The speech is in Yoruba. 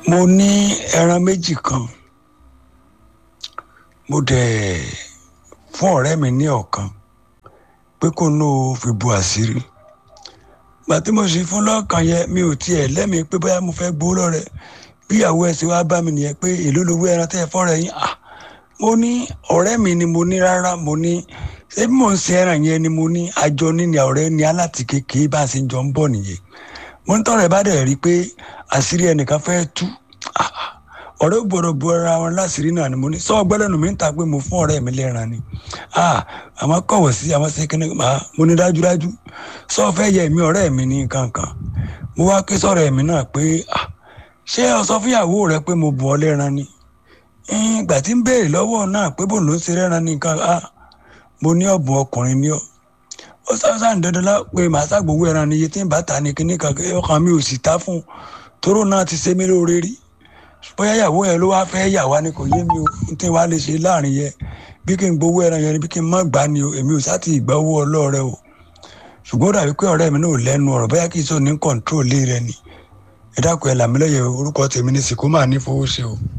mo ní ẹran méjì kan mo dẹ̀ fún ọ̀rẹ́ mi ní ọ̀kan pé kó ní o fi bu àṣírí gbà tí mo sì fún lọ́kàn yẹn mi ò tiẹ̀ lẹ́mìí pé bóyá mo fẹ́ gbowó lọ́rẹ̀ bí ìyàwó ẹ̀ sì wá bá mi nìyẹn pé èló lowó ẹran tẹ́ ẹ fọ́rẹ̀ yín à mo ní ọ̀rẹ́ mi ni mo ní rárá mo ní ṣé bí mò ń ṣe ẹran yẹn ni mo ní àjọ níní ọ̀rẹ́ ni aláti kékeré bá a ṣe jọ ń bọ̀ nìyẹn mo ń tọrọ ẹ bá dẹ̀ rí i pé àṣírí ẹnìkan fẹ́ tú ọ̀rẹ́ gbọ́dọ̀ bu ara wọn láṣìírí náà ni mo ní sọ ọgbẹ́lẹ́nu mi ń ta pé mo fún ọ̀rẹ́ mi lẹ́ran ni àwọn kọ̀wọ̀ sí àwọn ṣe kíni máa mo ní dájúdájú sọ fẹ́ yẹ mi ọ̀rẹ́ mi ní kankan mo wá ké sọ̀rọ̀ ẹ̀mí náà pé ṣé o sọ fúnyàwó rẹ pé mo bù ọ lẹ́ran ni ìgbà tí ń béèrè lọ́wọ́ náà pé bò ló ń ṣe lẹ́ran ní nǹkan mo ní ọ̀bùn ọkùnrin ní ọ ó sáà ń dandan lá pé màá ṣàgbówó ẹran ni iye tí ń bá ta ni kíní kan ọkàn mi ò sì ta fún un toró náà ti ṣe mí lóore rí bóyá ìyàwó yẹn ló wá fẹ́ yà wá ni kò yé mi o n tí wàá lè ṣe láàrin yẹn bí kí n gbowó ẹran yẹn ni bí kí n má gbà ni o èmi ò sá ti ìgbà owó ọlọ́ọ̀rẹ́ o ṣùgbọ́n ó dàbí pé ọ̀rẹ́ mi náà ò lẹ́nu ọ̀rọ̀ bóyá kì í sọ ní kọ̀ǹtró lé rẹ ni ẹ dákun ẹ làmílẹ́yẹ orúkọ tèmi ní sìkúmà ní fowó ṣe o.